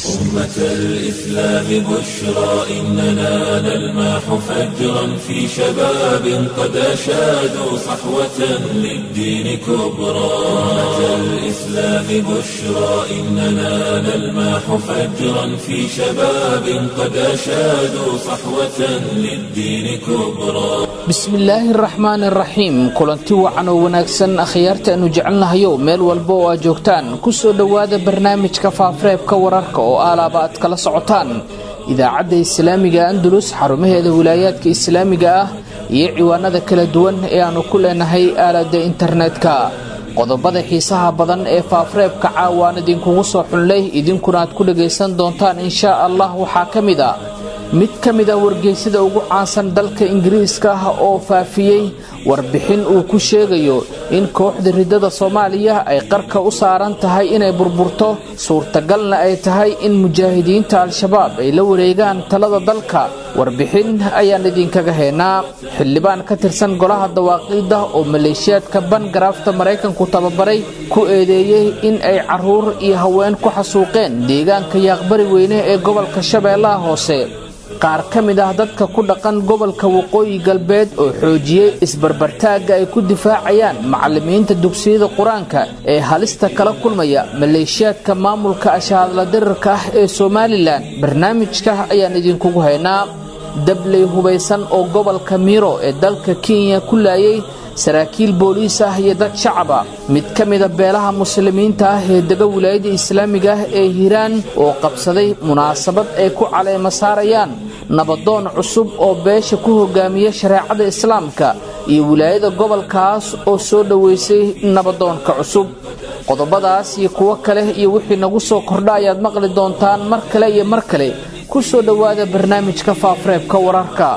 أمة الإسلام بشرى إننا نلمح فجرا في شباب قد أشادوا صحوة للدين كبرى أمة الإسلام بشرى إننا نلمح فجرا في شباب قد أشادوا صحوة للدين كبرى bismillaahi araxmaan araxiim kulanti wacan oo wanaagsan akhyaarta aanu jecelnahayow meel walba oo aad joogtaan kusoo dhowaada barnaamijka faafareebka wararka oo aalaaba aad kala socotaan idaacadda islaamiga andalus xarumaheeda wilaayaadka islaamiga ah iyo ciwaanada kala duwan ee aanu ku leenahay aalada internetka qodobada xiisaha badan ee faafareebka caawaan idinkugu soo xunlay idinkuna aad ku dhagaysan doontaan inshaa allah waxaa ka mid a mid ka mid ah wargeysada ugu caansan dalka ingiriiska ah oo faafiyey warbixin uu ku sheegayo in kooxda ridada soomaaliya ay qarka u saaran tahay inay burburto suurtagalna ay tahay in mujaahidiinta al-shabaab ay la wareegaan talada dalka warbixin ayaan idinkaga haynaa xildhibaan ka tirsan golaha dawaaqiida oo maleeshiyaadka bangaraafta maraykanku tababaray ku eedeeyey in ay caruur iyo haween ku xasuuqeen deegaanka yaaqbari weyne ee gobolka shabeellaha hoose qaar ka mid ah dadka ku dhaqan gobolka waqooyi galbeed oo xoojiyey isbarbartaagga ay ku difaacayaan macallimiinta dugsiyada qur-aanka ee halista kala kulmaya maleeshiyaadka maamulka ashaadla dirirka ah ee somalilan barnaamijka ayaan idinkugu haynaa dabley hubaysan oo gobolka miiro ee dalka kenya ku laayay saraakiil booliis ah iyo dad shacaba mid ka mida beelaha muslimiinta ah ee dega wilaayada islaamiga ah ee hiiraan oo qabsaday munaasabad ay ku caleema saarayaan nabadoon cusub oo beesha ku hogaamiya shareecada islaamka iyo wilaayada gobolkaas oo soo dhoweysay nabadoonka cusub qodobadaas iyo kuwo kale iyo wixii nagu soo kordha ayaad maqli doontaan mar kale iyo mar kale ku soo dhowaada barnaamijka faafareebka wararka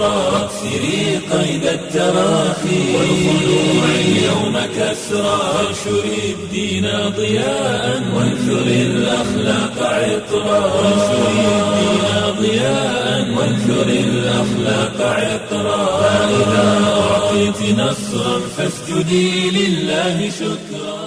سري قيد التراخي والخلوع اليوم كسرى وانشر الدين ضياء وانثر الأخلاق عطرا وانشر الدين ضياء وانثر الأخلاق عطرا فإذا أعطيت نصرا فاسجدي لله شكرا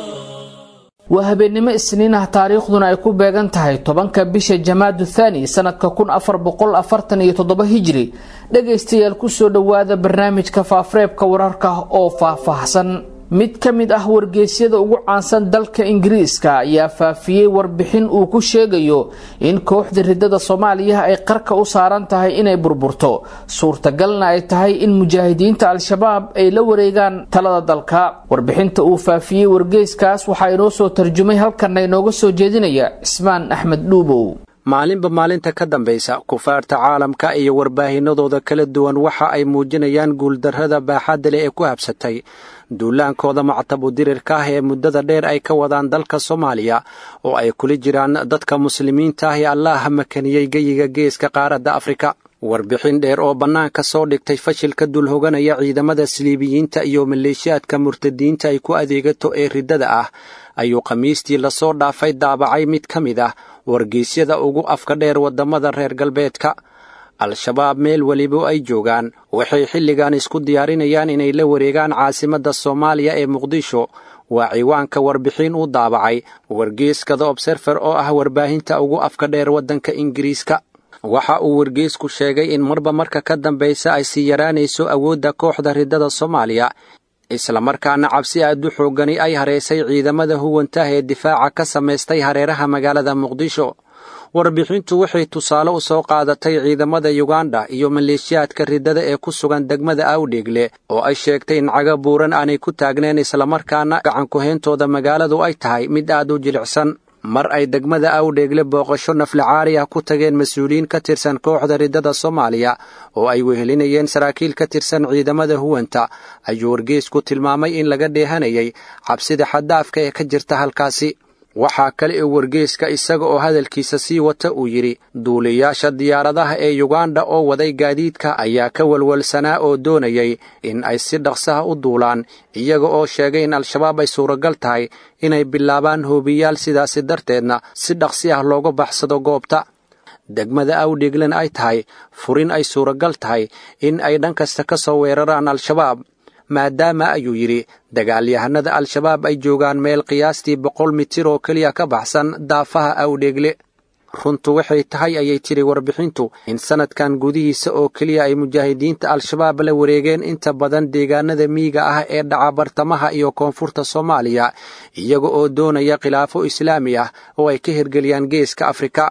waa habeennimo isniin ah taariikhduna ay ku beegan tahay tobanka bisha jamaadu thaani sanadka kun afar boqol afartan iyo toddoba hijri dhagaystayaal kusoo dhowaada barnaamijka faafareebka wararka oo faahfaahsan mid ka mid ah wargeysyada ugu caansan dalka ingiriiska ayaa faafiyey warbixin uu ku sheegayo in kooxda ridada soomaaliya ay qarka u saaran tahay inay burburto suurtagalna ay tahay in mujaahidiinta al-shabaab ay la wareegaan talada dalka warbixinta uu faafiyey wargeyskaas waxaa inoo soo tarjumay halkanna inooga soo jeedinaya cismaan axmed dhuubow maalinba maalinta ka dambaysa kufaarta caalamka iyo warbaahinadooda kala duwan waxa ay muujinayaan guuldarrada baaxadda leh ee ku habsatay duulaankooda mactabu dirirka ah ee muddada dheer ay ka wadaan dalka soomaaliya oo ay kula jiraan dadka muslimiinta ah ee allaah makaniyey geyiga geeska qaaradda afrika warbixin dheer oo bannaanka soo dhigtay fashilka dulhoganaya ciidamada siliibiyiinta iyo maleeshiyaadka murtadiinta ay ku adeegato ee riddada ah ayuu khamiistii lasoo dhaafay daabacay mid ka mid ah wargeysyada ugu afka dheer waddamada reer galbeedka al-shabaab meel weliba ay joogaan waxay xilligan isku diyaarinayaan inay la wareegaan caasimadda soomaaliya ee muqdisho waa ciwaanka warbixin u daabacay wargeyskada obserfer oo ah warbaahinta ugu afka dheer waddanka ingiriiska waxa uu wargeysku sheegay in marba marka ka dambaysa ay sii yaraanayso awoodda kooxda riddada soomaaliya islamarkaana cabsi aad u xooggani ay hareysay ciidamada huwantah ee difaaca ka samaystay hareeraha magaalada muqdisho warbixintu waxay tusaale u soo qaadatay ciidamada yuganda iyo maleeshiyaadka riddada ee ku sugan degmada awdheegle oo ay sheegtay in caga buuran aanay ku taagneen islamarkaana gacankuhayntooda magaaladu ay tahay mid aad u jilicsan mar ay degmada awdheegle booqasho naflacaari ah ku tageen mas-uuliyiin ka tirsan kooxda riddada soomaaliya oo ay wehelinayeen saraakiil ka tirsan ciidamada huwanta ayuu wargeysku tilmaamay in laga dheehanayay cabsida xaddaafka ee ka jirta halkaasi waxaa kale ee wargeyska isaga oo hadalkiisa sii wata uu yidhi duuliyaasha diyaaradaha ee yuganda oo waday gaadiidka ayaa ka walwalsanaa oo doonayay in ay si dhaqsaha u duulaan iyaga oo sheegay in al-shabaab ay suuragal tahay inay bilaabaan hoobiyaal sidaasi darteedna si dhaqsi ah looga baxsado goobta degmada awdhiglan ay tahay furin ay suuragal tahay in ay dhan kasta ka soo weeraraan al-shabaab maadaama ayuu yidhi dagaalyahanada al-shabaab ay joogaan meel qiyaastii boqol mitir oo keliya ka baxsan daafaha awdheegle runtu waxay tahay ayay tiri warbixintu in sanadkan gudihiisa oo keliya ay mujaahidiinta al-shabaab la wareegeen inta badan deegaanada miyiga ah ee dhaca bartamaha iyo koonfurta soomaaliya iyaga oo doonaya khilaafo islaami ah oo ay ka hirgeliyaan geeska afrika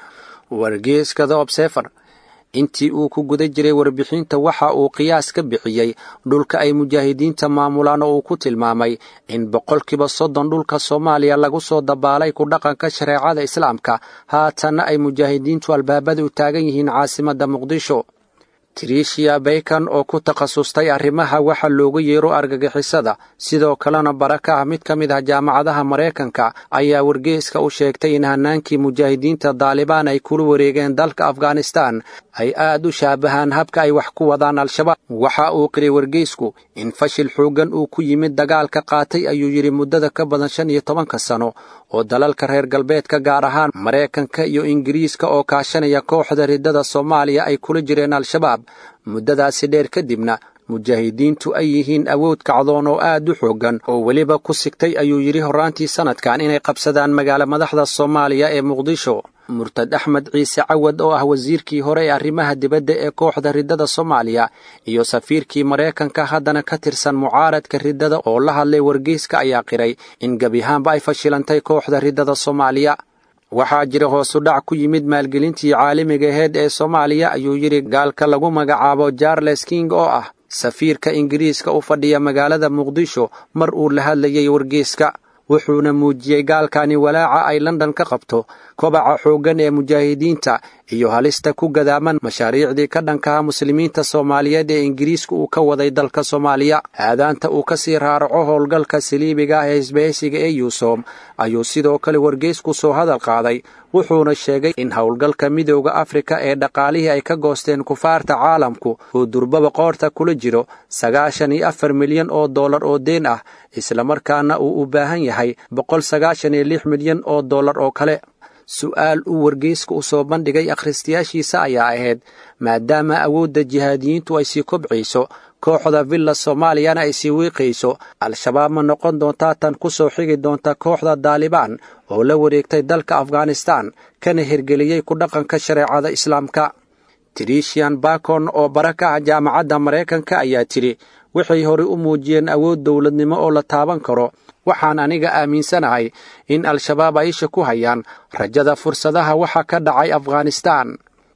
wargeeska the obsefer intii uu ku guda jiray warbixinta waxa uu qiyaas ka bixiyey dhulka ay mujaahidiinta maamulaan oo uu ku tilmaamay in boqolkiiba soddon dhulka soomaaliya lagu soo dabaalay ku dhaqanka shareecada islaamka haatanna ay mujaahidiintu albaabada u taagan yihiin caasimadda muqdisho trishiya baykan oo ku takhasustay arrimaha waxa loogu yeero argagixisada sidoo kalena bara ka ah mid ka mid ah jaamacadaha maraykanka ayaa wargeeska u sheegtay in hanaankii mujaahidiinta daalibaan ay kula wareegeen dalka afghanistan ay aad u shaabahaan habka ay wax ku wadaan al-shabaab waxa uu qiray wargeysku in fashil xooggan uu ku yimid dagaalka qaatay ayuu yidhi muddada ka badan shan iyo tobanka sano oo dalalka reer galbeedka gaar ahaan maraykanka iyo ingiriiska oo kaashanaya kooxda riddada soomaaliya ay kula jireen al-shabaab muddadaasi dheer kadibna mujaahidiintu ay yihiin awood kacdoon oo aad u xooggan oo weliba ku sigtay ayuu yidhi horraantii sannadkan inay qabsadaan magaalo madaxda soomaaliya ee muqdisho murtad axmed ciise cawad oo ah wasiirkii hore ee arrimaha dibadda ee kooxda riddada soomaaliya iyo safiirkii maraykanka haddana ka tirsan mucaaradka riddada oo la hadlay wargeyska ayaa qiray in gebiahaanba ay fashilantay kooxda riddada soomaaliya waxaa jira hoosu dhac ku yimid maalgelintii caalamiga aheyd ee soomaaliya ayuu yidhi gaalka lagu magacaabo charles king oo ah safiirka ingiriiska u fadhiya magaalada muqdisho mar uu la hadlayay wargeyska wuxuuna muujiyey gaalkani walaaca ay london ka qabto kobaca xooggan ee mujaahidiinta iyo halista ku gadaaman mashaariicdii ka dhankaha muslimiinta soomaaliyeed ee ingiriiska uu ka waday dalka soomaaliya aadaanta uu ka sii raaraco howlgalka saliibiga ah ee isbahaysiga ee yuusom ayuu sidoo kale wargeysku soo hadal qaaday wuxuuna sheegay in howlgalka midooda afrika ee dhaqaalihii ay ka goosteen kufaarta caalamku uu durbaba qoorta kula jiro sagaashan iyo afar milyan oo dollar oo deen ah islamarkaana uu u baahan yahay boqol sagaashan iyo lix milyan oo dollar oo kale su'aal uu wargeyska u soo bandhigay akhristayaashiisa ayaa ahayd maadaama awoodda jihaadiyiintu ay sii kobcayso kooxda villa soomaaliyana ay sii wiiqayso al-shabaab ma noqon doontaa tan ku soo xigi doonta kooxda daalibaan oo la wareegtay dalka afghanistan kana hirgeliyey ku dhaqanka shareecada islaamka trishian bakon oo bara ka ah jaamacadda maraykanka ayaa tidhi waxay horey u muujiyeen awood dowladnimo oo la taaban karo waxaan aniga aaminsanahay in al-shabaab ay isha ku hayaan rajada fursadaha waxa ka dhacay afghanistan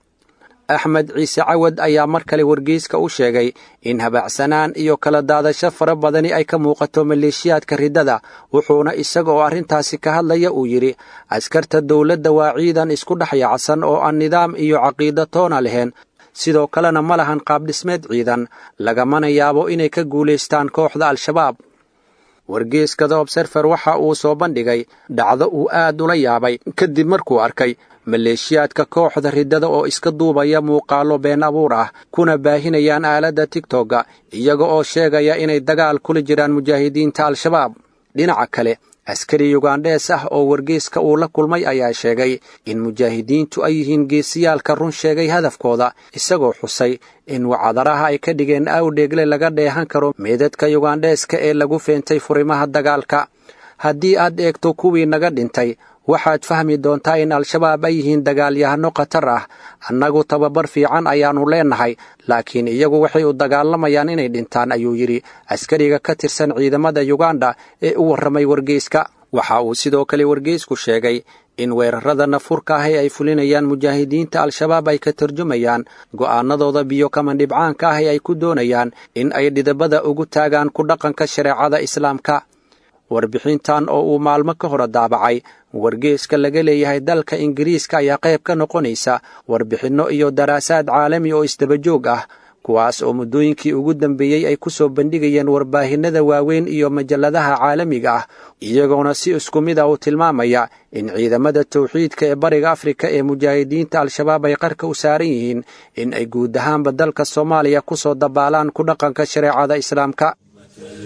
axmed ciise cawad ayaa mar kale wargeyska u sheegay in habaacsanaan iyo kala daadasho fara badani ay ka muuqato maleeshiyaadka riddada wuxuuna isaga oo arrintaasi ka hadlaya uu yidhi askarta dowladda waa ciidan isku dhex yaacsan oo aan nidaam iyo caqiido toona lahayn sidoo kalena ma lahan qaabdhismeed ciidan lagamana yaabo inay ka guulaystaan kooxda al-shabaab wargeeska the obserfer waxa uu soo bandhigay dhacdo uu aad ula yaabay kadib markuu arkay maleeshiyaadka kooxda riddada oo iska duubaya muuqaallo been abuur ah kuna baahinayaan aaladda tigtogga iyaga oo sheegaya inay dagaal kula jiraan mujaahidiinta al-shabaab dhinaca kale askari yugandhees ah oo wargeyska uu la kulmay ayaa sheegay in mujaahidiintu ay yihiin geesiyaalka run sheegay hadafkooda isagoo xusay in wacadaraha ay ka dhigeen awdheegle laga dheehan karo meedadka yugandheeska ee lagu feentay furimaha dagaalka haddii aad eegto kuwii naga dhintay waxaad fahmi doontaa in al-shabaab ay yihiin dagaalyahano khatar ah annagu tababar fiican ayaannu leennahay laakiin iyagu waxay u dagaalamayaan inay dhintaan ayuu yidhi askariga ka tirsan ciidamada yuganda ee u warramay wargeyska waxa uu sidoo kale wargeysku sheegay in weerarada nafurka ahi ay fulinayaan mujaahidiinta al-shabaab ay ka tarjumayaan go'aanadooda biyo kama dhibcaanka ahi ay ku doonayaan in ay dhidabada ugu taagaan ku dhaqanka shareecada islaamka warbixintan oo uu maalmo ka hore daabacay wargeeska laga leeyahay dalka ingiriiska ayaa qayb ka noqonaysa warbixinno iyo daraasaad caalami oo isdabajoog ah kuwaas oo muddooyinkii ugu dambeeyey ay ku soo bandhigayeen warbaahinnada waaweyn iyo majalladaha caalamiga ah iyagoona si isku mid ah u tilmaamaya in ciidamada tawxiidka ee bariga afrika ee mujaahidiinta al-shabaab ay qarka u saaran yihiin in ay guud ahaanba dalka soomaaliya ku soo dabaalaan ku dhaqanka shareecada islaamka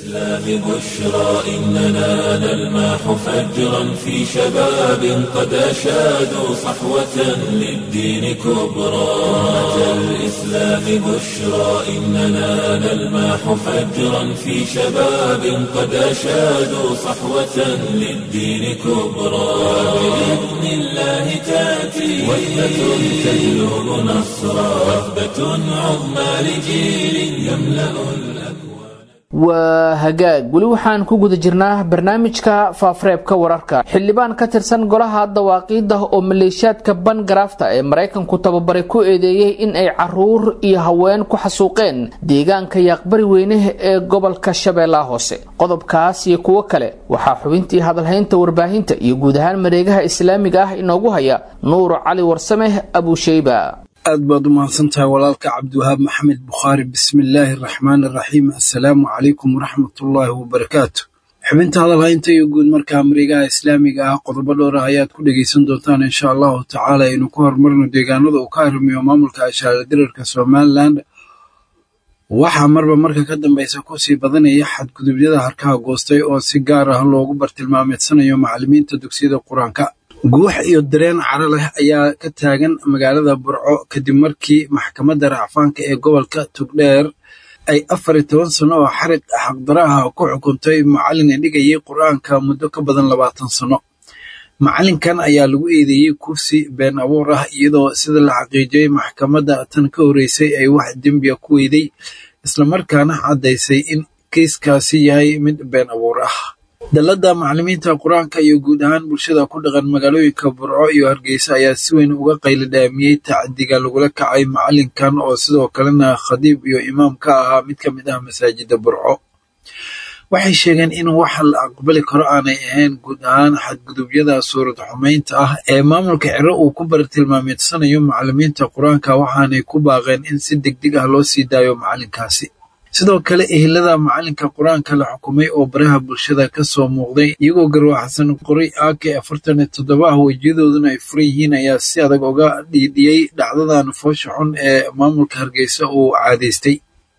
الإسلام بشرى إننا نلمح فجرا في شباب قد أشادوا صحوة للدين كبرى أمة الإسلام بشرى إننا نلمح فجرا في شباب قد أشادوا صحوة للدين كبرى بإذن الله تأتي وحدة تجلب نصرا وحدة عظمى لجيل يملأ waa hagaag weli waxaan ku guda jirnaa barnaamijka faafareebka wararka xildhibaan ka tirsan golaha dawaaqiida oo maleeshiyaadka bangarafta ee maraykanku tababaray ku eedeeyey in ay caruur iyo haween ku xasuuqeen deegaanka yaaqbari weyne ee gobolka shabeellaha hoose qodobkaas iyo kuwo kale waxaa xubintii hadalhaynta warbaahinta iyo guud ahaan mareegaha islaamiga ah inoogu haya nuur cali warsame abusheyba aad baad u mahadsantahay walaalka cabdiwahaab maxamed bukhaari bismillaahi araxmaan araxiim assalaamu calaykum waraxmatullaahi wabarakaatu xubinta hadalhaynta iyo guud markaa mareegaha islaamiga ah qodobo dhowr ah ayaad ku dhegaysan doontaan insha allahu tacaala aynu ku horumarno deegaanada uu ka arrimiyo maamulka ashaara dirarka somalilan waxaa marba marka ka dambeysa kusii badanaya xadgudubyada harkaha goostay oo si gaar ah loogu bartilmaameedsanayo macallimiinta dugsiyada qur-aanka guux iyo dareen caro leh ayaa ka taagan magaalada burco kadib markii maxkamadda racfaanka ee gobolka tugdheer ay afar iyo toban sano oo xarig xaqdaro ah ku xukuntay macallin dhigayay qur-aanka muddo ka badan labaatan sano macallinkan ayaa lagu eedeeyey kursi been abuur ah iyadoo sida la xaqiijiyey maxkamadda tan ka horreysay ay wax dembiya ku weyday islamarkaana caddaysay in keiskaasi yahay mid been abuur ah dalladda macallimiinta qur-aanka iyo guud ahaan bulshada ku dhaqan magaalooyinka burco iyo hargeysa ayaa si weyn uga qayli dhaamiyey tacadiga lagula kacay macallinkan oo sidoo kalena khadiib iyo imaam ka ahaa mid ka mid ah masaajidda burco waxay sheegeen in wax la aqbali karo aanay ahayn guud ahaan xadgudubyada suurad xumaynta ah ee maamulka ciro uu ku bartilmaameedsanayo macallimiinta qur-aanka waxaanay ku baaqeen in si degdeg ah loo sii daayo macallinkaasi sidoo kale ehelada macallinka qur-aanka la xukumay oo baraha bulshada ka soo muuqday iyagoo garwaxsan qoray aake afartan iyo toddoba ah wejiyadooduna ay furan yihiin ayaa si adag uga dhiidhiyey dhacdadan foosha xun ee maamulka hargeysa uu caadaystay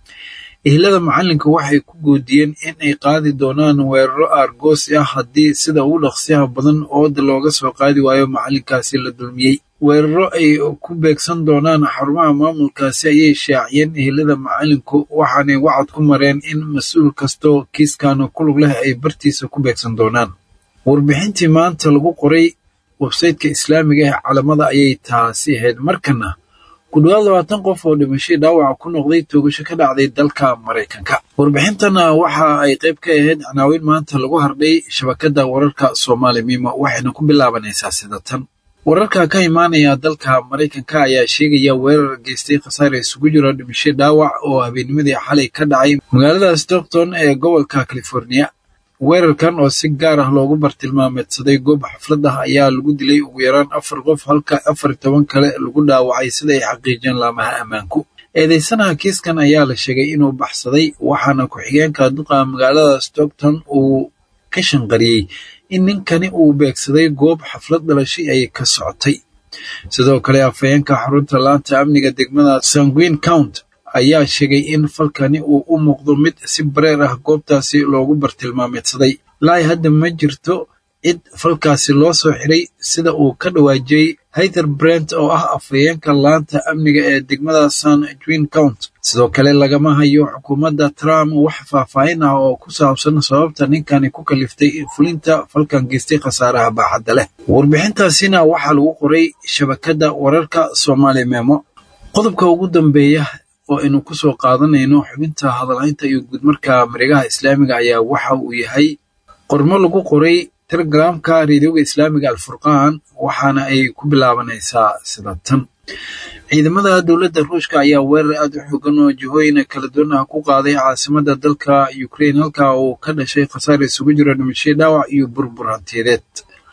ehelada macallinka waxay ku goodiyeen in ay qaadi doonaan weeraro aargoosi ah haddii sida ugu dhaqsiyaha badan ooda looga soo qaadi waayo macallinkaasi la dulmiyey weeraro ay ku beegsan doonaan xarumaha maamulkaasi ayay shaaciyeen ehelada macallinku waxaanay wacad ku mareen in mas-uul kastoo kiiskan ku lug leh ay bartiisa ku beegsan doonaan warbixintii maanta lagu qoray websayteka islaamiga ee calamada ayay taasi ahayd markana ku dhowaad labaatan qof oo dhimashay dhaawaca ku noqday toogasho ka dhacday dalka maraykanka warbixintana waxa ay qayb ka ahayd canaawiin maanta lagu hardhay shabakadda wararka soomaali miimo waxayna ku bilaabanaysaa sida tan wararka ka imaanaya dalka maraykanka ayaa sheegaya weerar geystay khasaare isugu jiro dhimasho dhaawac oo habeennimadii xalay ka dhacay magaalada stockton ee gobolka california weerarkan oo si gaar ah loogu bartilmaameedsaday goob xaflad ah ayaa lagu dilay ugu yaraan afar qof halka afar toban kale lagu dhaawacay sida ay xaqiijiyeen laamaha ammaanku eedeysanaha kiiskan ayaa la sheegay inuu baxsaday waxaana ku-xigeenka duqa magaalada stockton uu ka shanqariyey in ninkani uu beegsaday goob xaflad dhalashay ay ka socotay sidoo kale afhayeenka xarunta laanta amniga degmada sanguin count ayaa sheegay in falkani uu u muuqdo mid si bareer ah goobtaasi loogu bartilmaameedsaday laai hadda ma jirto cid falkaasi loo soo xiray sida uu ka dhawaajiyey hayther brent oo ah afhayeenka laanta amniga ee degmada san juin count sidoo kale lagama hayo xukuumadda trump wax faahfaahin ah oo ku saabsan sababta ninkani ku kaliftay fulinta falkan geystay khasaaraha baaxadda leh warbixintaasina waxaa lagu qoray shabakadda wararka soomaali memo qodobka ugu dambeeya oo aynu ku soo qaadanayno xubinta hadalhaynta iyo guudmarka mareegaha islaamiga ayaa waxa uu yahay qormo lagu qoray telegramka reedioga islaamiga alfurqaan waxaana ay ku bilaabanaysaa sida tan ciidamada dowladda ruushka ayaa weerar aad u xoogan oo jihooyin kala duwan ah ku qaaday caasimada dalka ukraine halka uu ka dhashay khasaar isugu jiro dhimashay dhaawac iyo burbur hantiyadeed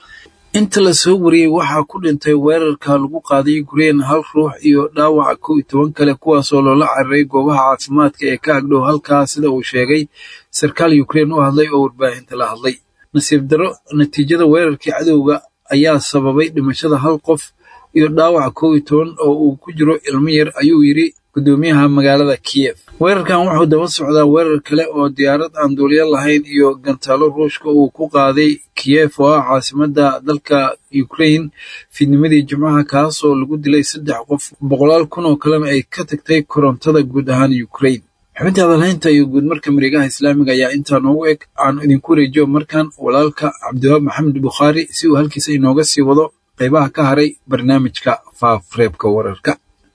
inta la soo wariyey waxaa ku dhintay weerarka lagu qaaday ukraine hal ruux iyo dhaawaca kow iyo toban kale kuwaasoo loola cararay goobaha caafimaadka ee ka agdhow halkaa sida uu sheegay sarkaal ukraine u hadlay oo warbaahinta la hadlay nasiib daro natiijada weerarkii cadowga ayaa sababay dhimashada hal qof iyo dhaawaca kow iyo toban oo uu ku jiro ilmo yar ayuu yidhi guddoomiyaha magaalada kiyef weerarkan wuxuu daba socdaa weerar kale oo diyaarad aan duuliyo lahayn iyo gantaalo ruushka uu ku qaaday kiyef oo ah caasimadda dalka ukrain fiidnimadii jimcaha kaasoo lagu dilay saddex qof boqolaal kun oo kalena ay ka tagtay korontada guud ahaan ukrain xubinta hadalhaynta iyo guudmarka mareegaha islaamiga ayaa intaa noogu eg aan idinku wareejiyo markan walaalka cabdiwaab maxamed bukhaari si uu halkiisa inooga sii wado qaybaha ka haray barnaamijka faafreebka wararka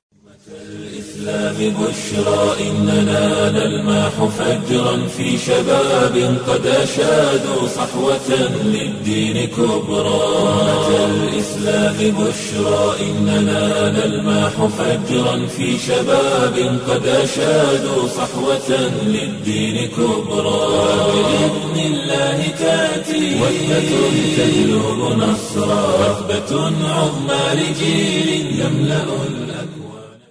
الإسلام بشرى إننا نلمح فجرا في شباب قد أشادوا صحوة للدين كبرى أتى الإسلام بشرى إننا نلمح فجرا في شباب قد أشادوا صحوة للدين كبرى بإذن الله تأتي وحدة تهلب نصرا وثبة عظمى لجيل يملأ الأكوان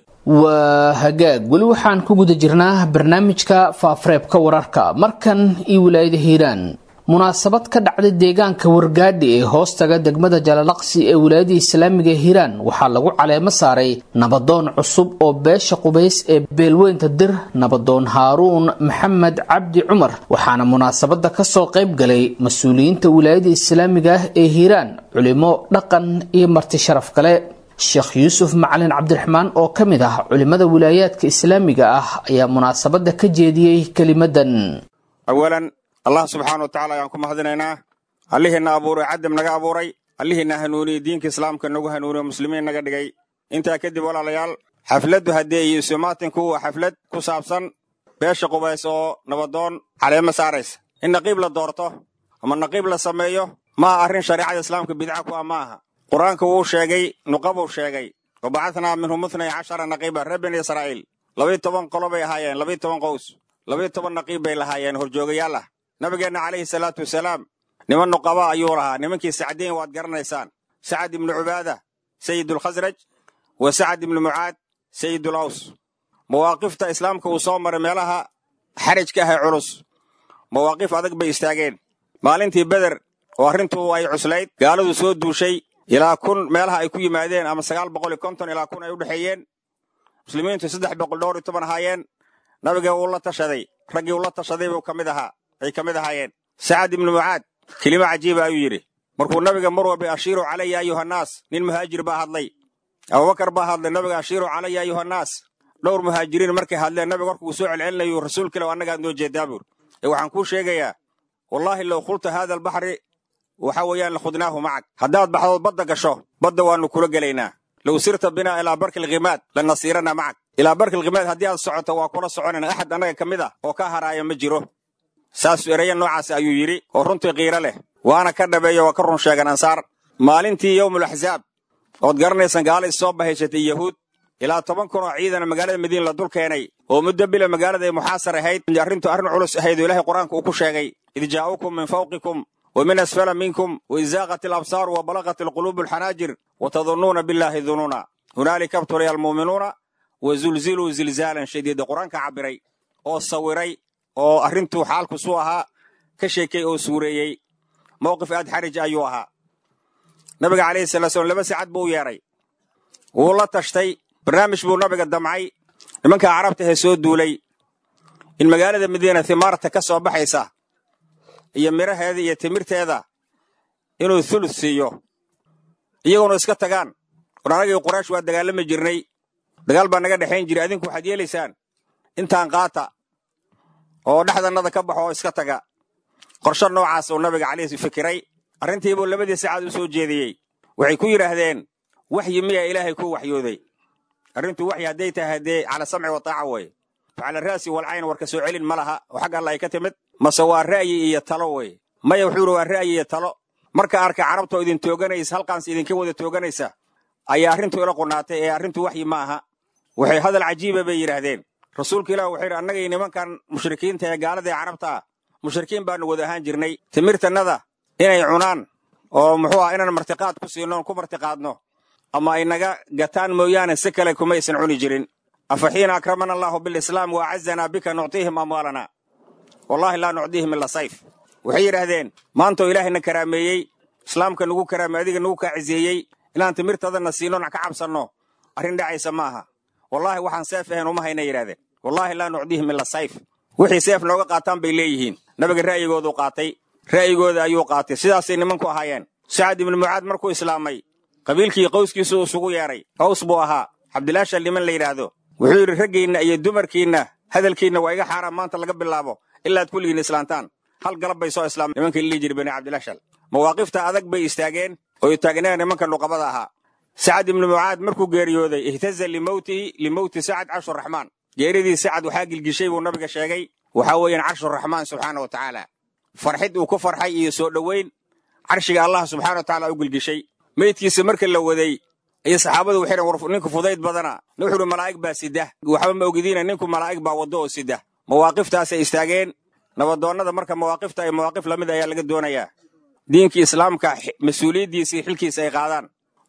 waa hagaag weli waxaan ku guda jirnaa barnaamijka faafareebka wararka markan iyo wilaayada hiiraan munaasabad ka dhacday deegaanka wargaadhi ee hoostaga degmada jalalaqsi ee wilaayada islaamiga hiiraan waxaa lagu caleemo saaray nabadoon cusub oo beesha qubays ee beelweynta dir nabadoon haaruun maxamed cabdi cumar waxaana munaasabada kasoo qayb galay mas-uuliyiinta wilaayada islaamiga ah ee hiiraan culimo dhaqan iyo marti sharaf kale sheekh yuusuf macalin cabdiraxmaan oo ka mid ah culimmada wilaayaadka islaamiga ah ayaa munaasabadda ka jeediyey kelimadan awalan allah subxaana wa tacala ayaan ku mahadinaynaa allihiina abuuray cadam naga abuuray allihiina hanuuniyey diinka islaamka nagu hanuuniyo muslimiin naga dhigay intaa kadib walaalayaal xafladdu haddee iyo isumaatanku waa xaflad ku saabsan beesha qubays oo nabadoon caleemo saaraysa in naqiib la doorto ama naqiib la sameeyo maaha arrin shariicada islaamka bidca ku ah ma aha qur-aanka wuu sheegay nuqabuu sheegay wa bacatnaa minhum ithnay cashara naqiiba reer bani israa'iil labayo toban qolo bay ahaayeen labayo toban qows labayo toban naqiib bay lahaayeen horjoogayaal ah nabigeenna calayhi salaatu wasalaam niman nuqaba ayuu lahaa nimankii sacdiin waad garanaysaan sacad ibnu cubaada sayidulkhasraj wa sacad ibnu mucaad sayidul aws mawaaqifta islaamka uu soo maray meelaha xarajka ah ee culus mawaaqif adag bay istaageen maalintii beder oo arrintu ay cuslayd gaaladu soo duushay ilaa kun meelaha ay ku yimaadeen ama sagaal boqol iyo konton ilaa kun ay u dhexeeyeen muslimiintu saddex boqol dhowr iyo toban ahaayeen nabiga wuu la tashaday raggii uu la tashaday buu ka mid ahaa ay ka mid ahaayeen sacad ibnu mucaad kelimo cajiiba ayuu yidhi markuu nabiga mar walba ashiiru calaya ayuhannaas nin muhaajir baa hadlay abubakar baa hadlay nabiga ashiiru calaya ayuhannaas dhowr muhaajiriin markay hadleen nabiga warkuu soo celcelinayu rasuulkiilow annagaan noo jeedaa buur ee waxaan kuu sheegayaa wallaahi low khulta haada albaxri waxa weeyaan lakhudnaahu macag haddaad baxdood badda gasho badda waannu kula gelaynaa low sirta binaa ilaa barki alkhimaad lanasiirana macag ilaa barki alkhimaad haddii aad socoto waa kula soconayna axad annaga ka mid ah oo ka haraaya ma jiro saas ereya noocaas ayuu yidhi oo runtii qiiro leh waana ka dhabeeyo waa ka run sheegan ansaar maalintii yowmul axzaab ood garanaysaan gaala is soo bahayshatay yahuud ilaa toban kun oo ciidana magaalada madiina la dul keenay oo muddo bila magaalada ay muxaasar ahayd arrintu arrin culus ahayd oo ilaahay qur-aanka uu ku sheegay id jaa'ukum min fawqikum ومن أسفل منكم وإذ زاغت الأبصار وبلغت القلوب الحناجر وتظنون بالله ظنونا هنالك ابتلي المؤمنون وزلزلوا زلزالا شديدا قرآن كعبري أو صوري أو أرنتو حالك سوها كشيكي أو سوريي موقف أد حرج أيوها نبي عليه الصلاة والسلام لبس عد بو ياري والله تشتي برنامج بو نبي الدمعي لمنك عربته سود دولي المقالة مدينة ثمارة كسو بحيسة iyo midhaheeda iyo timirteeda inuu thuluth siiyo iyagoona iska tagaan war anagii quraysh waa dagaalami jirnay dagaal baa naga dhexayn jiray adinku waxaad yeelaysaan intaan qaata oo dhexdannada ka baxo oo iska taga qorsho noocaas uu nabiga calayhi fikiray arrintiibuu labadii sacaad u soo jeediyey waxay ku yidhaahdeen waxyi miyaa ilaahay ku waxyooday arrintu waxyi hadday tahay haddee cala samci wa taaca weeye facala ra'si walcayn warka soo celin ma laha oo xagga alla ay ka timid mase waa ra'yi iyo talo weye maya wuxuu yidhi waa ra'yi iyo talo marka arka carabtoo idin tooganaysa halkaans idinka wada tooganaysa ayaa arrintu ila qunaatay ee arrintu waxyi ma aha waxay hadal cajiiba bay yidhaahdeen rasuulka ilah wuxuu yidhi annagay nimankan mushrikiinta ee gaalada ee carabta ah mushrikiin baanu wada ahaan jirnay timirtannada inay cunaan oo muxuu ah inaan martiqaad ku siinoon ku martiqaadno ama ay naga gataan mooyaane si kale kumaysan cuni jirin afa xiina akramana allaahu bilislaam wa acazanaa bika nuctiihim amwaalana wallahi laa nucdiihim ila sayf waxay yidhaahdeen maantoo ilaahayna karaameeyey islaamka nagu karaamey adiga nagu kaaciseeyey inaan timirtadana siinoon ka cabsanno arrin dhacaysa ma aha wallaahi waxaan seef ahayn uma hayna yidhahdeen wallaahi laa nucdihim ila sayf wixii seef nooga qaataan bay leeyihiin nabiga ra'yigooduu qaatay ra'yigooda ayuu qaatay sidaasay nimanku ahaayeen sacad ibnu mucaad markuu islaamay qabiilkii qowskiisu isugu yeedhay qaws buu ahaa cabdilaashal niman la yidhaahdo wuxuu yidhi raggiinna iyo dumarkiinna hadalkiinna waa iga xaaraan maanta laga bilaabo ilaad kulligiin islaantaan hal galab bay soo islaamay nimankii lilihi jiri bani cabdilaashal mawaaqifta adag bay istaageen oo taagneen nimanka nuqabada ahaa sacad ibnu mucaad markuu geeriyooday ihtaza limowtihi limowti sacad carshuraxmaan geeridii sacad waxaa gilgishay buu nabiga sheegay waxaa weeyaan carshuraxmaan subxaana wa tacaala farxid uu ku farxay iyo soo dhoweyn carshiga allah subxana wa tacala u gilgishay meydkiisa marka la waday iyo saxaabadu waxay dhn war ninku fudayd badana wuxuu uhi malaa'ig baa sida waxba ma ogidiina ninku malaa'ig baa waddo oo sida mawaaqiftaasay istaageen nabadoonnada marka mawaaqifta ay mawaaqif lamid ayaa laga doonayaa diinkii islaamka mas-uuliyaddiisii xilkiisa ay qaadaan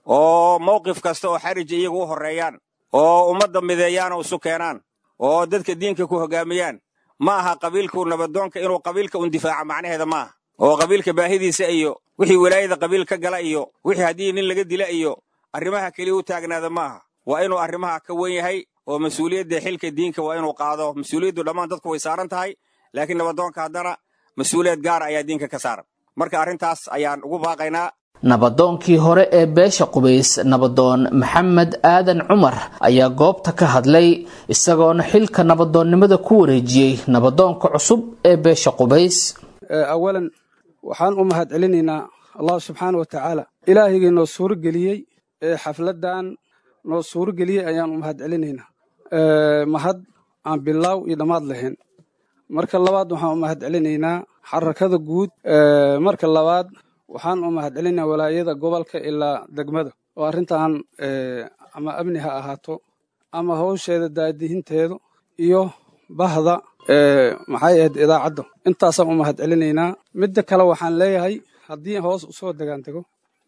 oo mawqif kasta oo xariji iyagu u horreeyaan oo ummadda mideeyaan oo isu keenaan oo dadka diinka ku hoggaamiyaan ma aha qabiilku nabadoonka inuu qabiilka un difaaca macnaheeda ma aha oo qabiilka baahidiisa iyo wixii walaayada qabiil ka gala iyo wixii haddii nin laga dila iyo arrimaha keliya u taagnaada ma aha waa inuu arrimaha ka wen yahay oo mas-uuliyadda xilka diinka waa inuu qaado mas-uuliyaddu dhammaan dadku way saaran tahay laakiin nabadoonka haddana mas-uuliyad gaara ayaa diinka ka saaran marka arrintaas ayaan ugu baaqaynaa nabadoonkii hore ee beesha qubays nabadoon maxamed aadan cumar ayaa goobta ka hadlay isagoona xilka nabadoonnimada ku wareejiyey nabadoonka cusub ee beesha qubays awalan waxaan u mahad celinaynaa allah subxaana wa tacaala ilaahigii noo suuro geliyey ee xafladdan noo suuro geliyey ayaan u mahad celinaynaa mahad aan bilaaw iyo dhammaad lahayn marka labaad waxaan u mahad celinaynaa xarakada guud marka labaad waxaan u mahad celinaynaa walaayada gobolka ilaa degmada oo arrintan ama amni ha ahaato ama hawsheeda daadihinteedu iyo bahda maxay ahayd idaacadda intaasaan u mahad celinaynaa midda kale waxaan leeyahay haddii hoos usoo degaan dego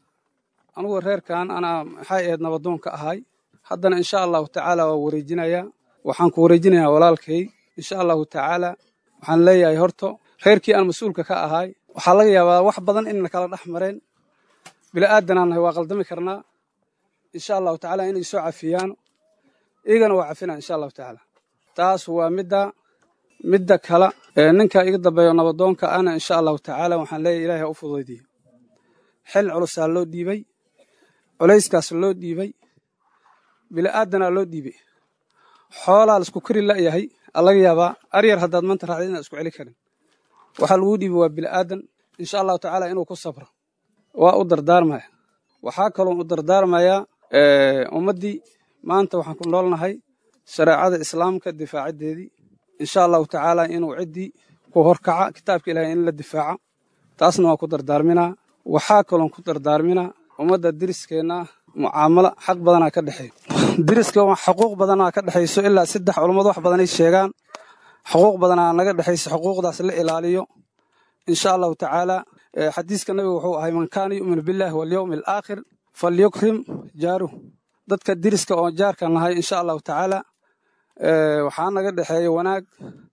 anugu reerkan anaa maxay ahayd nabadoonka ahay haddana insha allahu tacaala waa wareejinayaa waxaan ku wareejinayaa walaalkay insha allahu tacaala waxaan leeyahay horto reerkii aan mas-uulka ka ahay waxaa laga yaabaa wax badan inna kala dhex mareen bila'aadanaan nahay waa qaldami karnaa insha allahu tacaala inay soo cafiyaan iyagana waa cafinaa insha allahu tacaala taas waa midda midda kale ninka iga dambeeyo nabadoonka ana insha allahu tacaala waxaan leeyahay ilaahay u fudaydiyo xil culusaa loo dhiibay culayskaas loo dhiibay bila'aadanaa loo dhiibay xoolaa laisku kari la'yahay alaga yaabaa aryar haddaad maanta raacdid inaad isku celi karin waxaa laguu dhiibay waa bila'aadan insha allahu tacaala inuu ku sabro waa u dardaarmaya waxaa kaloo u dardaarmayaa ummaddii maanta waxaan ku noolnahay shareecada islaamka difaaciddeedii insha allahu tacaala inuu ciddii ku horkaca kitaabka ilahay in la difaaca taasna waa ku dardaarminaa waxaa kaloon ku dardaarminaa ummadda deriskeenna mucaamalo xaq badanaa ka dhexeeyo deriska xuquuq badanaa ka dhexayso ilaa saddex culummadu wax badanay sheegaan xuquuq badanaa naga dhexayso xuquuqdaas la ilaaliyo insha allahu tacaala xadiiska nabiga wuxuu ahay man kaana yu'minu billahi walyowmi alaakhir falyukrim jaaruh dadka deriska oo jaarka nahay insha allahu tacaala waxaa naga dhexeeya wanaag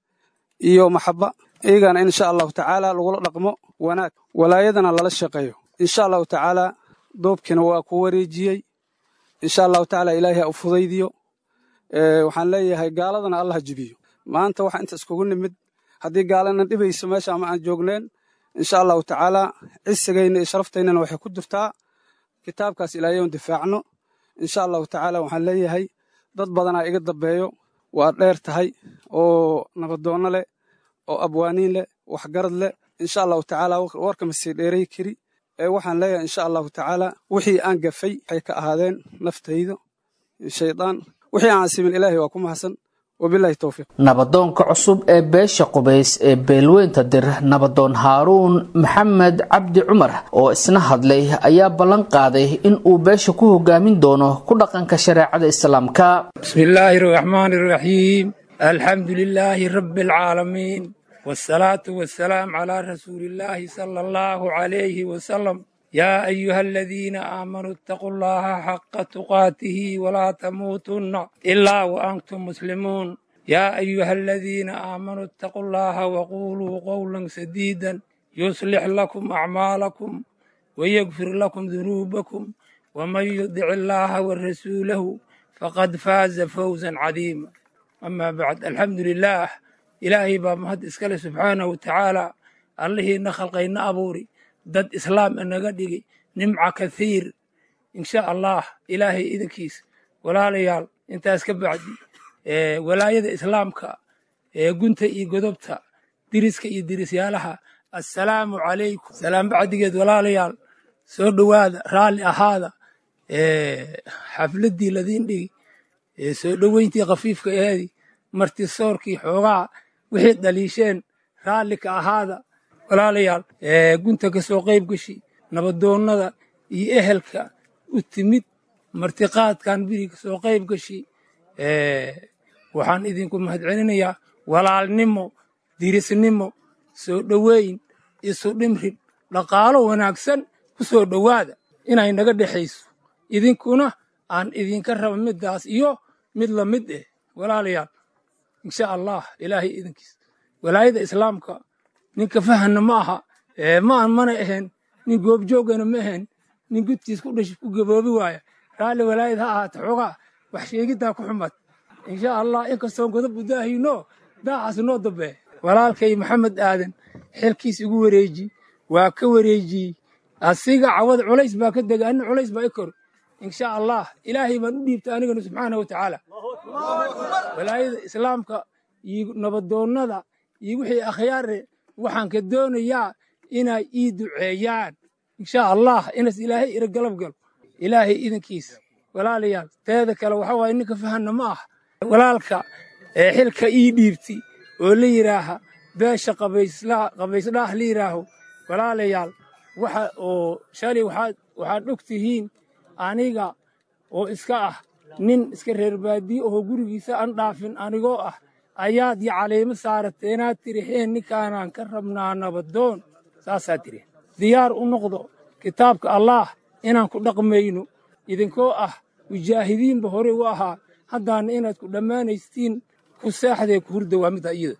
iyo maxaba iyagana insha allahu tacaala lagula dhaqmo wanaag walaayadana lala shaqeeyo insha allahu tacaala doobkiina waa ku wareejiyey insha allahu tacaala ilaahay ha u fudaydiyo waxaan leeyahay gaaladana allah jibiyo maanta waxa inta iskugu nimid haddii gaalana dhibayso meesha ama aan joogneen insha allahu tacaala cisigayna iyo sharaftaynnana waxay ku jirtaa kitaabkaas ilaahay on difaacno insha allahu tacaala waxaan leeyahay dad badanaa iga dambeeyo waa dheer tahay oo nabadoonno leh oo abwaaniin leh waxgarad leh insha allahu tacaala warkama sii dheeray kari ee waxaan leeyahay insha allahu tacaala wixii aan gafay waxay ka ahaadeen naftayda shaydaan wixii aan simin ilaahay waa ku mahadsan wabilahi towfiiq nabadoonka cusub ee beesha qubays ee beelweynta dir nabadoon haaruun maxamed cabdi cumar oo isna hadlay ayaa ballan qaaday in uu beesha ku hogaamin doono ku dhaqanka shareecada islaamka bismi illaahi araxmaani araxiim alxamdu lilaahi rabbi alcaalamiin wsalaatu wasalaam calaa rasuuli illaahi sala allahu calayhi wasalam yaa ayuha aladiina aamanuu itaquu llaha xaqa tuqaatihi walaa tamuutunna ilaa wa antum muslimuun yaa ayuha aladiina aamanuu itaquu llaha waquuluu qowlan sadiidan yuslix lakum acmaalakum wayagfir lakum dunuubakum waman yudic illaaha wa rasuulahu faqad faaza fawzan cadiima amaa bacd alxamdu lilaah ilaahay baa mahad iskale subxaanahu wa tacaala allihiina khalqayna abuuri dad islaam inaga dhigay nimca kathiir insha allah ilaahay idinkiis walaalayaal intaas ka bacdi walaayada islaamka ee gunta iyo godobta diriska iyo dirisyaalaha assalaamu calaykum salaam bacdigeed walaalayaal soo dhowaada raalli ahaada xafladdii ladiin dhigi soo dhoweyntii khafiifka aheedi martisoorkii xoogaa wixii dhaliisheen raalli ka ahaada walaalayaal gunta ka soo qayb gashi nabadoonnada iyo ehelka u timid martiqaadkan biri ka soo qayb gashi waxaan idinku mahadcelinayaa walaalnimo dirisnimo soo dhoweyn isu dhimrin dhaqaalo wanaagsan ku soo dhowaada inay naga dhexayso idinkuna aan idinka raba middaas iyo mid la mid eh walaalayaal insha allah ilaahay idinkiis walaayada islaamka ninka fahanna ma aha maan mana ahayn nin goobjoogana ma ahayn nin gudkiis ku dhash ku gaboobi waaya raalli walaayad ha ahaata xoogaa wax sheegiddaa ku xumad insha allah inkastoo godob udaahino daacaas noo dambe walaalkay maxamed aadan xilkiis igu wareeji waa ka wareejiyey asiga cawad culays baa ka dega anna culays baa i kor insha allah ilaahay baan u dhiibta anigana subxaana wa tacaala walaayada islaamka iyo nabadoonnada iyo wixii akhyaare waxaan ka doonayaa inay ii duceeyaan insha allah inas ilaahay ira galab galo ilaahay idinkiisa walaalayaal teeda kale waxa waaye ninka fahanna ma ah walaalka ee xilka ii dhiibti oo la yidhaaha beesha qabaysdhaah la yidhaaho walaalayaal waxa oo shalay waxaad waxaad og tihiin aniga oo iska ah nin iska reer baadiye oo gurigiisa aan dhaafin anigoo ah ayaad iyo caleemo saarateenaad tiriheen ninkaanaan ka rabnaa nabadoon saasaa tiriheen diyaar u noqdo kitaabka allaah inaan ku dhaqmayno idinkoo ah mujaahidiinba hore u ahaa haddaana inaad ku dhammaanaystiin ku seexdee ku hurda waa midda iyada